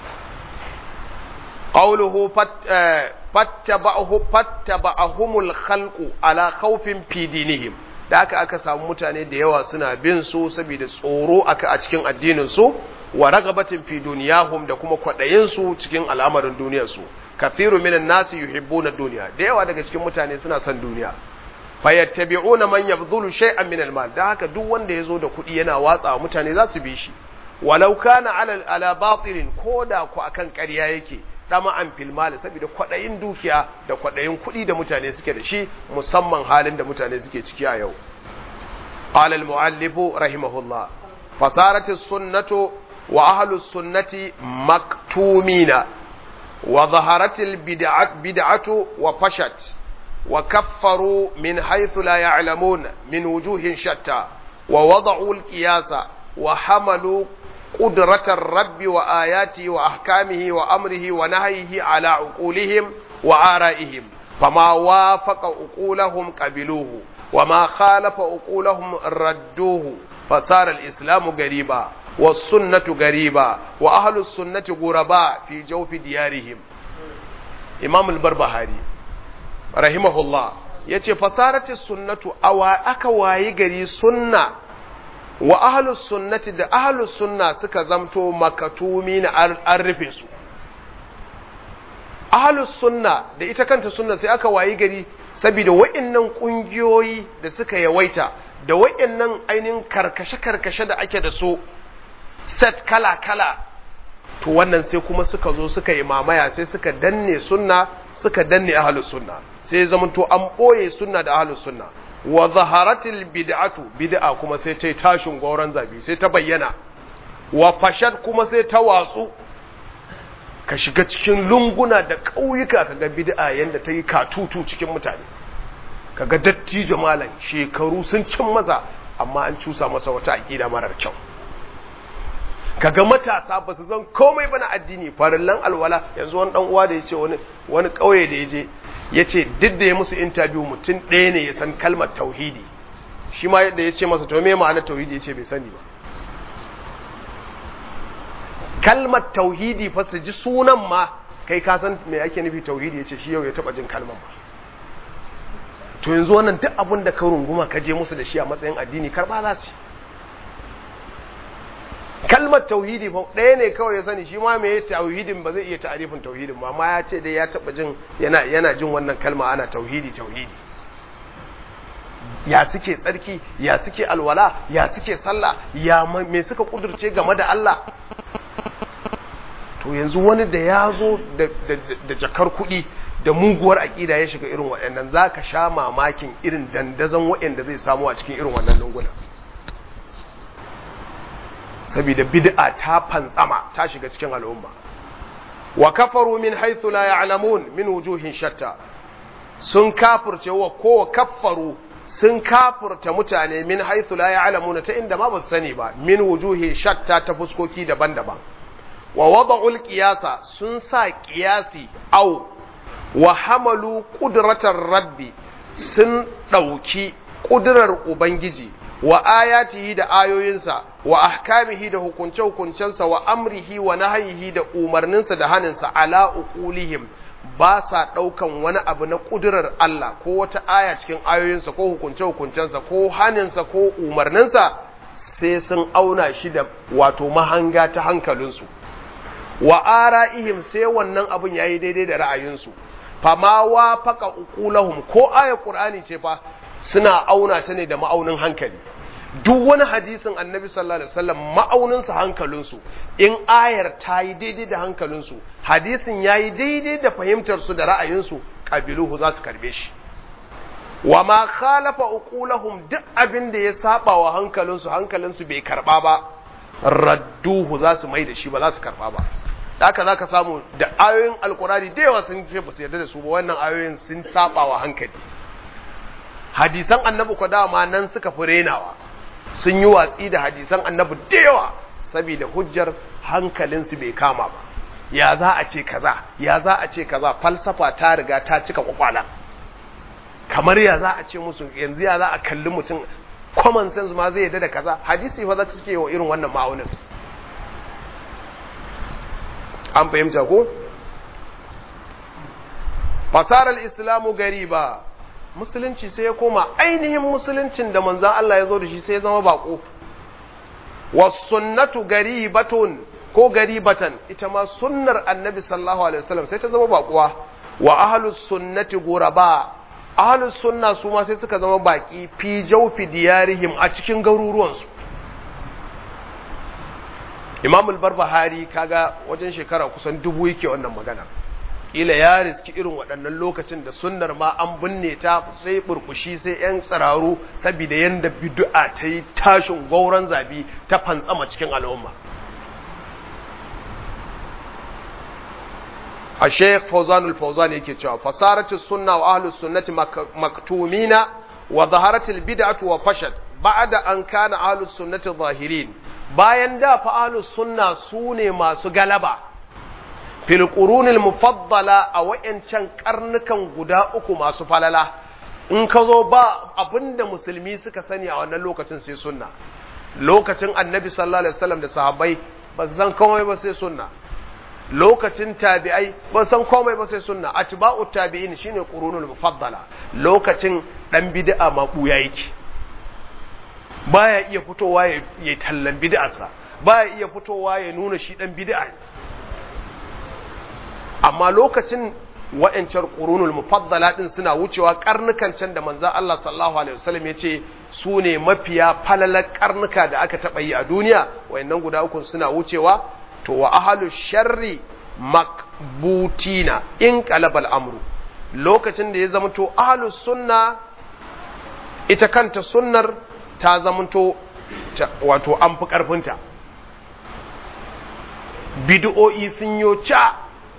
qawluhu fattaba'ahu fattaba'ahumul khalqu ala khawfin fi dinihim da aka aka samu mutane da yawa suna bin su saboda tsoro aka a cikin addinin su wa ragabatin fi duniyahum da kuma kwadayin su cikin al'amarin duniyar su kathiru minan nasi yuhibbuna dunya da yawa daga cikin mutane suna son duniya fayattabi'una man yabdhulu shay'an min al-mal da haka duk wanda yazo da kuɗi yana watsa wa mutane za su bi shi walau kana ala ala batilin koda ku akan ƙarya yake dama an fil mal saboda kwadayin dukiya da kwadayin kuɗi da mutane suke da shi musamman halin da mutane suke ciki a yau qala al-muallif rahimahullah fasarat as-sunnatu wa ahlus sunnati maktumina wa zaharat al-bid'atu bid'atu wa fashat وكفروا من حيث لا يعلمون من وجوه شتى ووضعوا القياس وحملوا قدرة الرب وآياته وأحكامه وأمره ونهيه على عقولهم وآرائهم فما وافق عقولهم قبلوه وما خالف عقولهم ردوه فصار الإسلام غريبا والسنة غريبا وأهل السنة غرباء في جوف ديارهم إمام البربهاري rahimahullah ya ce fasarati sunnatu awa aka wayi gari sunna wa ahlus sunnati da ahlus sunna suka zamto makatumi na an rufe su ahlus sunna da ita kanta sunna sai aka wayi gari saboda wa'annan kungiyoyi da suka yawaita da wa'annan ainihin karkashe-karkashe da ake da su set kala-kala to wannan sai kuma suka zo suka yi mamaya sai suka danne sunna suka danne ahlus sunna sai zamanto an ɓoye sunna da ahlus sunna wa zaharatil bid'atu bid'a kuma sai ta tashin gauran zabi sai ta bayyana wa fashad kuma sai ta watsu ka shiga cikin lunguna da ƙauyuka kaga bid'a yanda ta yi katutu cikin mutane kaga dattijo malam shekaru sun cin maza amma an cusa masa wata aƙida marar kyau kaga matasa ba su zan komai ba na addini farillan alwala yanzu wani dan uwa da ya ce wani wani ƙauye da ya je ya ce duk da ya musu interview mutum ɗaya ne ya san kalmar tauhidi shi ma yadda ya ce masa to me ma'anar tauhidi ya ce bai sani ba kalmar tauhidi fa su ji sunan ma kai ka san me ake nufi tauhidi ya ce shi yau ya taɓa jin kalmar ba to yanzu wannan duk abin da ka runguma ka je musu da shi a matsayin addini karɓa za su kalmar tauhidi fa ɗaya ne kawai ya sani shi ma me tauhidin ba zai iya ta'arifin tauhidin ba amma ya ce dai ya taɓa jin yana yana jin wannan kalma ana tauhidi tauhidi ya suke tsarki ya suke alwala ya suke sallah ya me suka kudurce game da Allah to yanzu wani da ya zo da jakar kuɗi da muguwar aƙida ya shiga irin waɗannan za ka sha mamakin irin dandazon waɗanda zai samu a cikin irin wannan lunguna saboda bid'a ta fantsama ta shiga cikin al'umma wa kafaru min haythu la ya'lamun min wujuhin shatta sun kafirce wa ko kaffaru sun kafirta mutane min haythu la ya'lamun ta inda ma ba su sani ba min wujuhin shatta ta fuskoki daban-daban wa wada'ul qiyasa sun sa qiyasi au wa hamalu qudratar rabbi sun dauki kudurar ubangiji wa ayatihi da ayoyinsa wa ahkamihi da hukunce-hukuncensa wa amrihi wa nahyihi da umarninsa da haninsa ala uqulihim ba sa ɗaukan wani abu na ƙudurar Allah ko wata aya cikin ayoyinsa ko hukunce-hukuncensa ko haninsa ko umarninsa sai sun auna shi da wato mahanga ta hankalinsu wa ara'ihim sai wannan abin yayi daidai da ra'ayinsu fama wa faka uqulahum ko aya qur'ani ce fa suna auna ta ne da ma'aunin hankali duk wani hadisin annabi sallallahu alaihi wasallam ma'auninsa hankalinsu in ayar ta yi daidai da hankalinsu hadisin ya yi daidai da fahimtarsu da ra'ayinsu ƙabiluhu za su karbe shi wa ma khalafa uqulahum duk abin da ya saba wa hankalinsu hankalinsu bai karba ba radduhu za su mai da shi ba za su karba ba haka za ka samu da ayoyin alkurani da yawa sun ce ba su yarda da su ba wannan ayoyin sun saba wa hankali hadisan annabi ko dama nan suka fi renawa sun yi watsi da hadisan annabi da yawa saboda hujjar hankalinsu bai kama ba ya za a ce kaza ya za a ce kaza falsafa ta riga ta cika kwakwala kamar ya za a ce musu yanzu ya za a kalli mutum common sense ma zai yadda da kaza hadisi fa za su suke wa irin wannan ma'aunin an fahimta ko fasarar islamu gariba musulunci sai ya koma ainihin musuluncin da manzan Allah ya zo da shi sai ya zama bako wasunnatu garibatun ko garibatan ita ma sunnar annabi sallallahu alaihi wasallam sai ta zama bakuwa wa ahlus sunnati guraba ahlus sunna su ma sai suka zama baki fi jawfi diyarihim a cikin garuruwansu Imam al-Barbahari kaga wajen shekara kusan dubu yake wannan magana ila ya riski irin waɗannan lokacin da sunnar ma an binne ta sai burkushi sai yan tsiraru saboda yanda bid'a ta yi tashin gauran zabi ta fantsama cikin al'umma a sheikh fauzanul fauzan yake cewa fasaratu sunna wa ahlus sunnati maktumina wa zaharatil bid'atu wa fashad ba'da an kana ahlus sunnati zahirin bayan da fa ahlus sunna sune masu galaba fil qurunil mufaddala a wayancan karnukan guda uku masu falala in ka zo ba abinda musulmi suka sani a wannan lokacin sai sunna lokacin annabi sallallahu alaihi wasallam da sahabbai ba san komai ba sai sunna lokacin tabi'ai ba san komai ba sai sunna atba'u tabi'in shine qurunul mufaddala lokacin dan bid'a ma buya yake baya iya fitowa ya tallan bid'arsa baya iya fitowa ya nuna shi dan bid'a amma lokacin wa'ancan qurunul mufaddala din suna wucewa karnukan can da manzon Allah sallallahu alaihi wasallam yace su ne mafiya falalar karnuka da aka taba yi a duniya wayannan guda uku suna wucewa to wa ahalu sharri makbutina in qalabal amru lokacin da ya zamanto ahalu sunna ita kanta sunnar ta zamanto wato an fi karfinta bid'o'i sun yo ca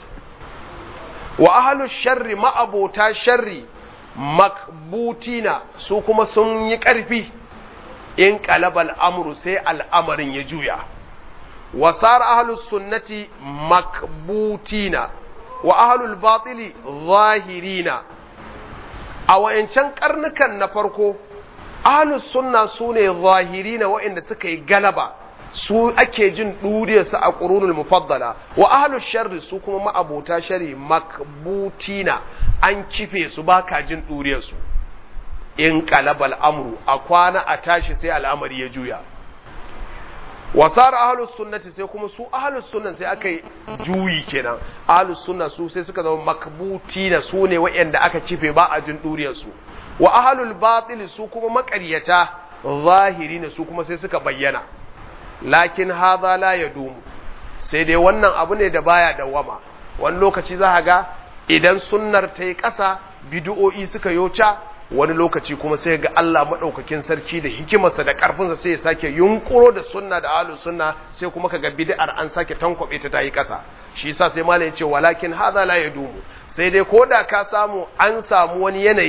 wa ahalu sharri ma'abota sharri makbutina su kuma sun yi ƙarfi in qalabal amru sai al'amarin ya juya وصار أهل السنة مكبوتين وأهل الباطل ظاهرين أو إن كان قرنكا نفرقو أهل السنة سوني ظاهرين وإن سكي غلبا su ake jin ɗuriyarsu a ƙurunul mufaddala wa ahlus sharri su kuma ma'abota shari makbutina an kife su ba ka jin ɗuriyarsu in qalabal amru a kwana a tashi sai al'amari ya juya wasar ahlus sunnati sai kuma su ahlus sunna sai aka yi juyi kenan ahlus sunna su sai suka zama makbuti na su ne waɗanda aka kife ba a jin duriyar su wa ahlul batil su kuma makaryata zahiri ne su kuma sai suka bayyana lakin hadha la yadumu sai dai wannan abu ne da baya dawama wani lokaci za ga idan sunnar ta yi ƙasa bid'o'i suka yoca wani lokaci kuma sai ga Allah maɗaukakin sarki da hikimarsa da ƙarfinsa sai ya sake yunkuro da sunna da ahlus sunna sai kuma kaga bid'ar an sake tankwabe ta tayi ƙasa shi yasa sai malam ya ce walakin hadha la yadumu sai dai koda ka samu an samu wani yanayi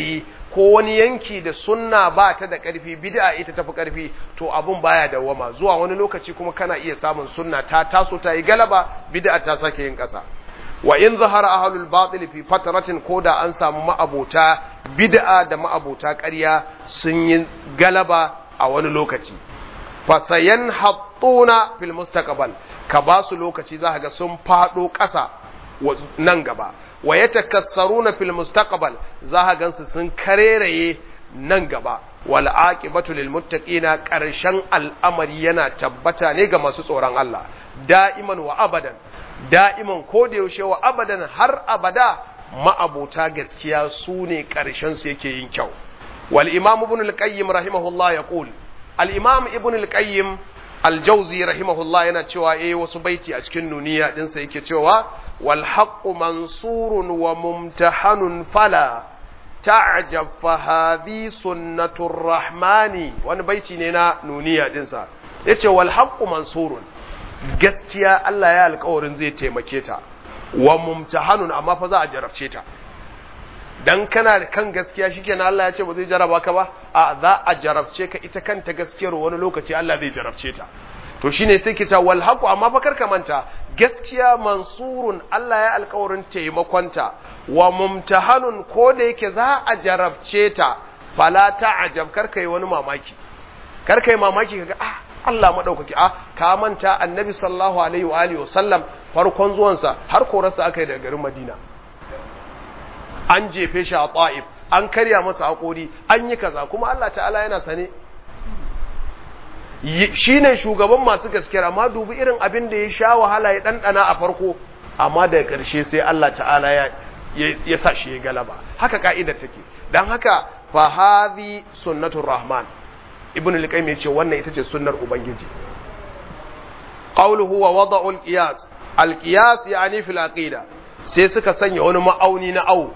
ko wani yanki da sunna ba ta da ƙarfi bid'a ita tafi ƙarfi to abun baya dawwama zuwa wani lokaci kuma kana iya samun sunna ta taso ta yi galaba bid'a ta sake yin ƙasa wa in zahara ahlul batil fi fatratin koda an samu ma'abota bid'a da ma'abota ƙarya sun yi galaba a wani lokaci fa sayanhattuna fil mustaqbal ka ba su lokaci za ga sun fado ƙasa nan gaba wa yatakassaruna fil mustaqbal za ka gansu sun kareraye nan gaba wal aqibatu lil muttaqina karshen al'amari yana tabbata ne ga masu tsoron Allah da'iman wa abadan da'iman ko da yaushe wa abadan har abada ma'abota gaskiya su ne karshen su yake yin kyau wal imam ibn al-qayyim rahimahullah yaqul al imam ibn al-qayyim al-jawzi rahimahullah yana cewa eh wasu baiti a cikin nuniya dinsa yake cewa wal haqqu mansurun wa mumtahanun fala ta'jab fa hadhi sunnatur rahmani wani baiti ne na nuniya dinsa yace wal haqqu mansurun gaskiya Allah ya alƙawarin zai taimake ta wa mumtahanun amma fa za a jarabce ta dan kana da kan gaskiya shikenan Allah ya ce ba zai jaraba ka ba a za a jarabce ka ita kanta gaskiyar wani lokaci Allah zai jarabce ta to shine sai ki ta wal haqu amma fa karka manta gaskiya mansurun Allah ya alƙawarin taimakonta wa mumtahanun ko da yake za a jarabce ta fala ta'ajab karka yi wani mamaki karka yi mamaki kaga ah Allah madaukaki ah ka manta annabi sallallahu alaihi wa alihi wasallam farkon zuwansa har korarsa aka yi daga garin Madina an jefe shi a ta'if an karya masa haƙori an yi kaza kuma Allah ta'ala yana sane shi ne shugaban masu gaskiya amma dubi irin abin da ya sha wahala ya ɗanɗana a farko amma daga ƙarshe sai Allah ta'ala ya ya sa shi ya galaba haka ka'idar take don haka fa hadhi sunnatur rahman ibn al-qayyim yace wannan ita ce sunnar ubangiji qawluhu wa wada'u al-qiyas al-qiyas yani fil aqida sai suka sanya wani ma'auni na awu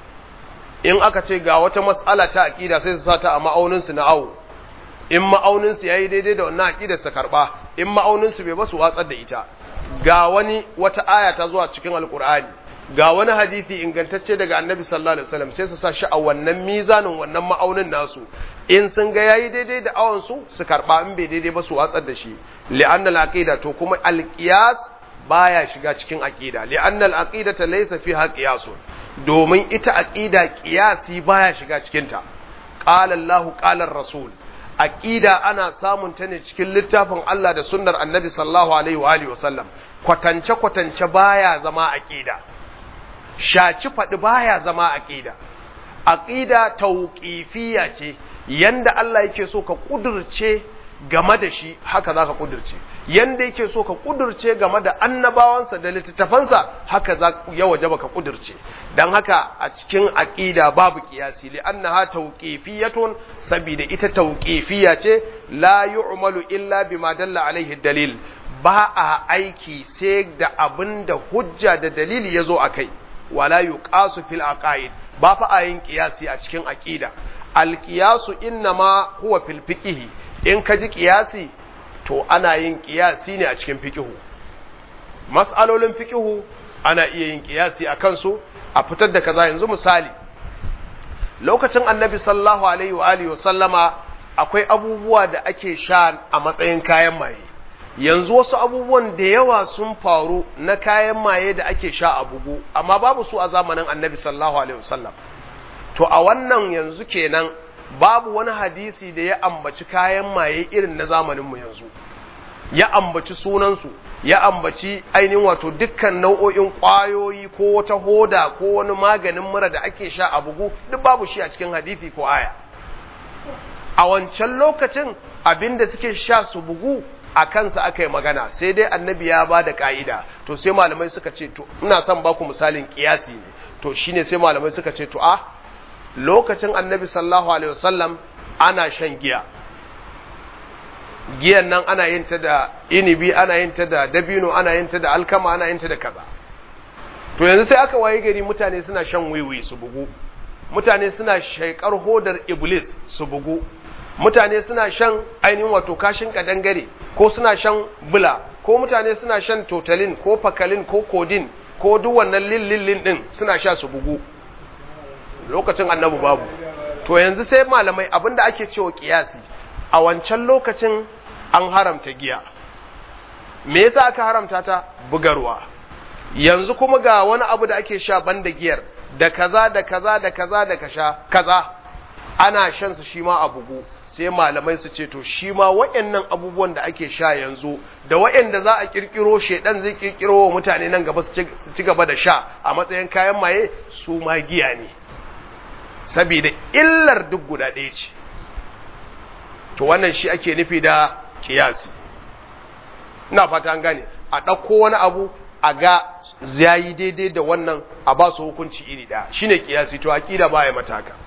in aka ce ga wata mas'ala ta aqida sai su sata a ma'aunin su na awu in ma'aunin su yayi daidai da wannan aqidar su karba in ma'aunin su bai ba su watsar da ita ga wani wata aya ta zuwa cikin alqur'ani ga wani hadisi ingantacce daga annabi sallallahu alaihi wasallam sai su sa shi a wannan mizanin wannan ma'aunin nasu in sun ga yayi daidai da awon su su karba in bai daidai ba su watsar da shi li'anna al-aqida to kuma al-qiyas baya shiga cikin aqida li'anna al-aqidata laysa fiha qiyasun domin ita aqida qiyasi baya shiga cikin ta qala Allahu qala rasul aqida ana samun ta ne cikin littafin Allah da sunnar annabi sallallahu alaihi wa alihi wasallam kwatance kwatance baya zama aqida shaci faɗi baya zama aqida aqida tauqifiyya ce yanda Allah yake so ka kudurce game da shi haka za ka kudurce yanda yake so ka kudurce game da annabawansa da littattafansa haka za ya wajaba ka kudurce dan haka a cikin aqida babu qiyasi li annaha tawqifiyatun saboda ita tawqifiyya ce la yu'malu illa bima dalla alaihi dalil ba a aiki sai da abinda hujja da dalili yazo akai wala yuqasu fil aqaid ba fa a yin qiyasi a cikin aqida al qiyasu innama huwa fil fiqh in ka ji qiyasi to ana yin qiyasi ne a cikin fiqh mas'alolin fiqh ana iya yin qiyasi a kansu a fitar da kaza yanzu misali lokacin annabi sallallahu alaihi wa alihi wa sallama akwai abubuwa da ake sha a matsayin kayan maye yanzu wasu abubuwan da yawa sun faru na kayan maye da ake sha a bugu amma babu su a zamanin annabi sallallahu alaihi wasallam to a wannan yanzu kenan babu wani hadisi da ya ambaci kayan maye irin na zamaninmu yanzu ya ambaci sunansu ya ambaci ainihin wato dukkan nau'o'in ƙwayoyi ko wata hoda ko wani maganin mura da ake sha a bugu duk babu shi a cikin hadisi ko aya a wancan lokacin abinda suke sha su bugu a kansa aka yi magana sai dai annabi ya ba da ka'ida to sai malamai suka ce to ina son ba ku misalin kiyasi ne to shine sai malamai suka ce to a lokacin annabi sallallahu alaihi wasallam ana shan giya giyan nan ana yin ta da inibi ana yin ta da dabino ana yin ta da alkama ana yin ta da kaza to yanzu sai aka waye gari mutane suna shan wiwi su bugu mutane suna shaikar hodar iblis su bugu mutane suna shan ainihin wato kashin kadangare ko suna shan bula ko mutane suna shan totalin ko fakalin ko kodin ko duk wannan lillillin din suna sha su bugu lokacin annabi babu to yanzu sai malamai abinda ake cewa kiyasi a wancan lokacin an haramta giya me yasa aka haramta ta bugarwa yanzu kuma ga wani abu da ake sha banda giyar da kaza da kaza da kaza da kasha kaza ana shan su shi ma a bugu sai malamai su ce to shi ma waɗannan abubuwan da ake sha yanzu da waɗanda za a kirkiro shedan zai kirkiro wa mutane nan gaba su ci gaba da sha a matsayin kayan maye su ma giya ne saboda illar duk guda ɗaya ce to wannan shi ake nufi da kiyasi ina fata an gane a ɗauko wani abu a ga yayi daidai da wannan a ba su hukunci iri ɗaya shine kiyasi to aqida ba ya mata haka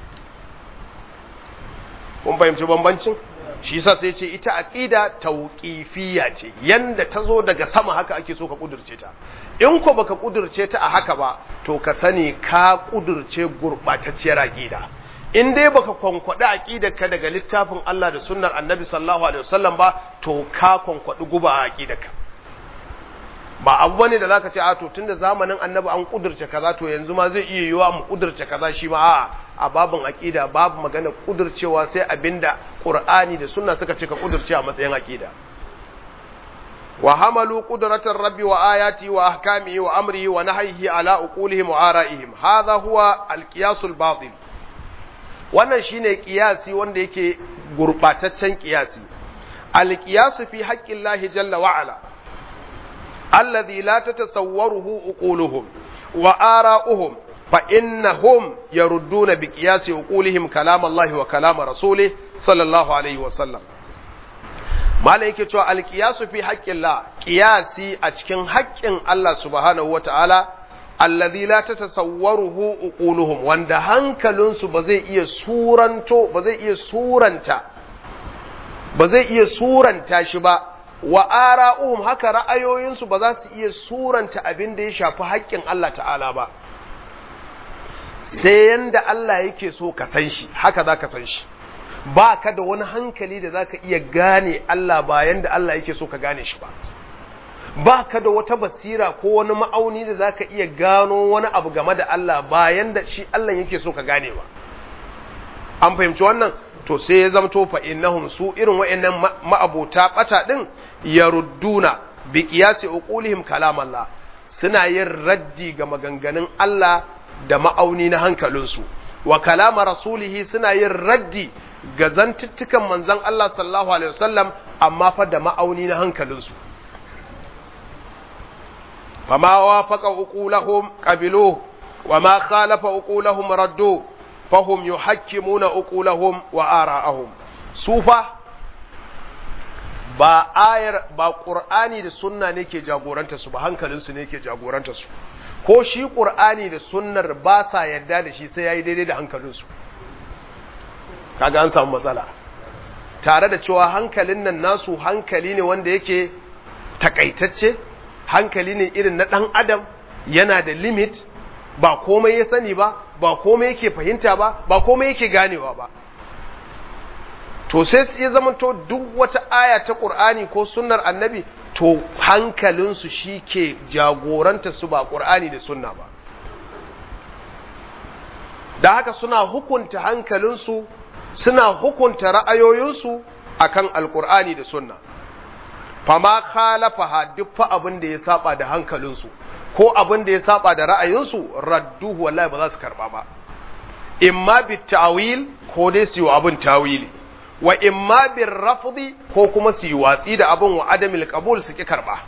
kun fahimci bambancin shi yasa sai ce ita aqida tauqifiyya ce yanda ta zo daga sama haka ake so ka kudurce ta in ko baka kudurce ta a haka ba to ka sani ka kudurce gurbatacciyar aqida in dai baka kwankwadi aqidar ka daga littafin Allah da sunnar Annabi sallallahu alaihi wasallam ba to ka kwankwadi guba a aqidar ka ba abu bane da zaka ce a to tunda zamanin Annabi an kudurce kaza to yanzu ma zai iya yiwa mu kudurce kaza shi ma a'a a babin aqida babu magana kudurcewa sai abinda Qur'ani da sunna suka ce ka kudurce a matsayin aqida wa hamalu qudratar rabbi wa ayati wa ahkamihi wa amrihi wa nahyihi ala uqulihim wa ara'ihim hadha huwa al-qiyasul batil wannan shine kiyasi wanda yake gurbataccen kiyasi al-qiyasu fi haqqillahi jalla wa ala alladhi la tatasawwaruhu uquluhum wa ara'uhum fa innahum yarudduna bi qiyasi uqulihim kalam Allah wa kalam rasulih sallallahu alaihi wa sallam malai yake cewa al-qiyasu fi haqqillah qiyasi a cikin haƙƙin Allah subhanahu wa ta'ala alladhi la tatasawwaruhu uquluhum wanda hankalinsu ba zai iya suranto ba zai iya suranta ba zai iya suranta shi ba wa ara'uhum haka ra'ayoyinsu ba za su iya suranta abin da ya shafi haƙƙin Allah ta'ala ba sai yanda Allah yake so ka san shi haka za ka san shi ba ka da wani hankali da za ka iya gane Allah ba yanda Allah yake so ka gane shi ba ba ka da wata basira ko wani ma'auni da za ka iya gano wani abu game da Allah bayan da shi Allah yake so ka gane ba an fahimci wannan to sai ya zamto fa innahum su irin wa'annan ma'abota bata din yarudduna bi qiyasi uqulihim kalam Allah suna yin raddi ga maganganun Allah da ma'auni na hankalinsu wa kalama rasulihi suna yin raddi ga zantuttukan manzon Allah sallallahu alaihi wasallam amma fa da ma'auni na hankalinsu فما وافق عقولهم قبلوه وما خالف عقولهم ردوه فهم يحكمون عقولهم وآراءهم سوفا ba ayar ba qur'ani da sunna ne ke jagoranta su ba hankalin su ne ke jagoranta su ko shi qur'ani da sunnar ba sa yadda da shi sai yayi daidai da hankalin su kaga an samu matsala tare da cewa hankalin nan nasu hankali ne wanda yake takaitacce hankali ne irin na ɗan adam yana da limit ba komai ya sani ba ba komai yake fahimta ba ba komai yake ganewa ba to sai ya zamanto duk wata aya ta ƙur'ani ko sunnar annabi to hankalinsu shi ke jagoranta su ba ƙur'ani da sunna ba da haka suna hukunta hankalinsu suna hukunta ra'ayoyinsu akan alƙur'ani da sunna fama khalafaha duk fa abin da ya saba da hankalinsu ko abin da ya saba da ra'ayinsu radduhu wallahi ba za su karba ba imma bi ta'wil ko dai su yi abin tawili wa imma bi rafdi ko kuma su yi watsi da abin wa adamil qabul su ki karba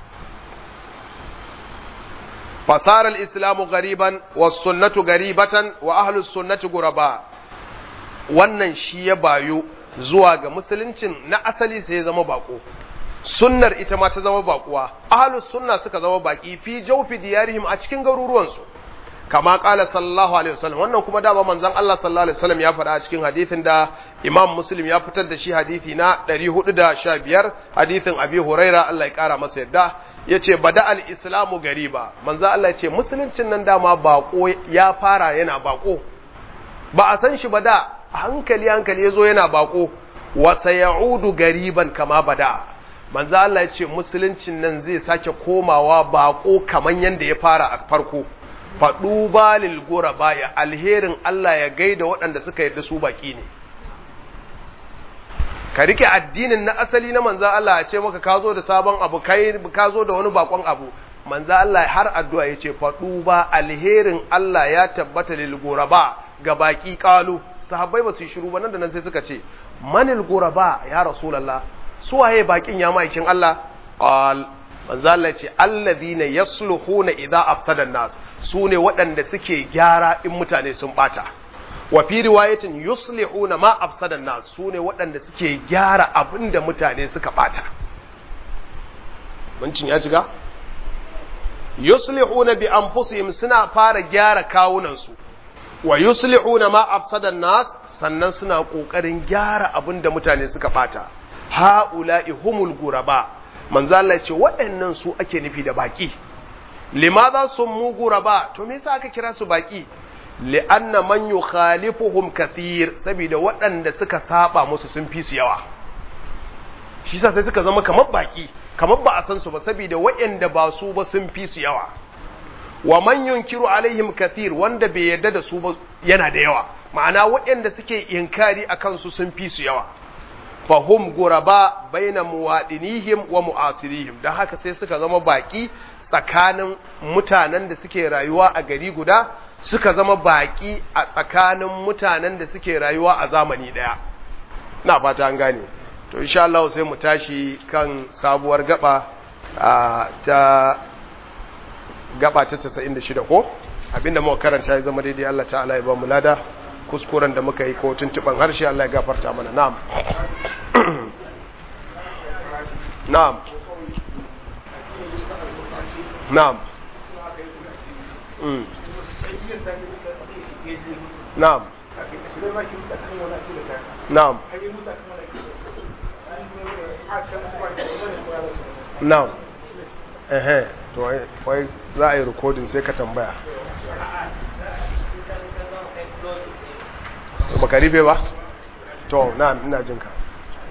fasara al-islamu gariban was sunnatu garibatan wa ahlus sunnati guraba wannan shi ya bayo zuwa ga musuluncin na asali sai ya zama bako sunnar ita ma ta zama bakuwa ahlus sunna suka zama baki fi jawfi diyarihim a cikin garuruwansu kama kala sallallahu alaihi wasallam wannan kuma dama manzon Allah sallallahu alaihi wasallam ya faɗa a cikin hadisin da Imam Muslim ya fitar da shi hadisi na 415 hadisin Abi Huraira Allah ya kara masa yadda yace bada al-islamu gariba manzon Allah yace musuluncin nan dama bako ya fara yana bako ba a san shi ba da hankali hankali yazo yana bako wa sayaudu gariban kama bada manzo Allah ya ce musuluncin nan zai sake komawa bako kaman yanda ya fara a farko faɗu balil gora baya alherin Allah ya gaida waɗanda suka yarda su baki ne ka rike addinin na asali na manzan Allah ya ce maka ka zo da sabon abu kai ka zo da wani bakon abu manzan Allah har addu'a ya ce faɗu ba alherin Allah ya tabbata lil guraba ga baki kalu sahabbai ba su yi shiru ba nan da nan sai suka ce manil guraba ya rasulullah su waye bakin ya maikin Allah qal manzan Allah ce allazina yasluhuna idza afsada nas su ne waɗanda suke gyara in mutane sun bata wa fi riwayatin yuslihuna ma afsadan nas sune waɗanda suke gyara abinda mutane suka bata muncin ya shiga yuslihuna bi anfusihim suna fara gyara kawunan su wa yuslihuna ma afsadan nas sannan suna kokarin gyara abinda mutane suka bata haula'i humul guraba manzo Allah ya ce waɗannan su ake nufi da baki limadha summu guraba to me yasa aka kira su baki li'anna man yukhalifuhum kathir saboda waɗanda suka saba musu sun fi su yawa shi sa sai suka zama kamar baki kamar ba a san su ba saboda waɗanda ba su ba sun fi su yawa wa man yunkiru alaihim kathir wanda bai yarda da su ba yana da yawa ma'ana waɗanda suke inkari akan su sun fi su yawa fahum guraba baina muwadinihim wa mu'asirihim dan haka sai suka zama baki tsakanin mutanen da suke rayuwa a gari guda suka zama baƙi a tsakanin mutanen da suke rayuwa a zamani ɗaya na fata an gane to insha Allah sai mu tashi kan sabuwar gaba ta gaba ta 96 ko abinda muka karanta ya zama daidai Allah ta'ala ya ba mu lada kuskuren da muka yi ko tuntuban harshe Allah ya gafarta mana na'am na'am na'am mm. Na'am. Na'am. Na'am. Ehe, to wai za a yi rikodin sai ka tambaya. Baka rufe ba? To, na'am, ina jin ka.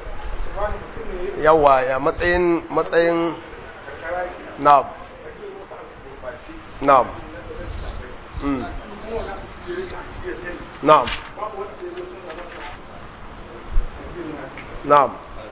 Yawa, ya matsayin matsayin Na'am. Na'am. Mm. نعم نعم